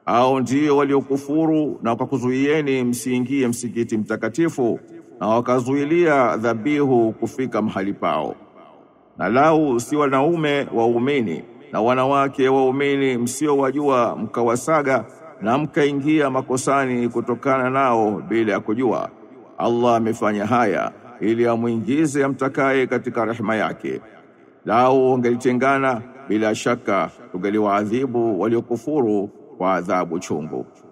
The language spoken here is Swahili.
au ndio waliokufuru na wakakuzuieni msiingie msikiti mtakatifu na wakazuilia dhabihu kufika mahali pao. Na lau si wanaume waumini na wanawake waumini msiowajua mkawasaga na mkaingia makosani kutokana nao bila ya kujua, Allah amefanya haya ili amwingize amtakaye katika rehema yake. Lau wangelitengana bila shaka tungeliwaadhibu waliokufuru kwa adhabu chungu.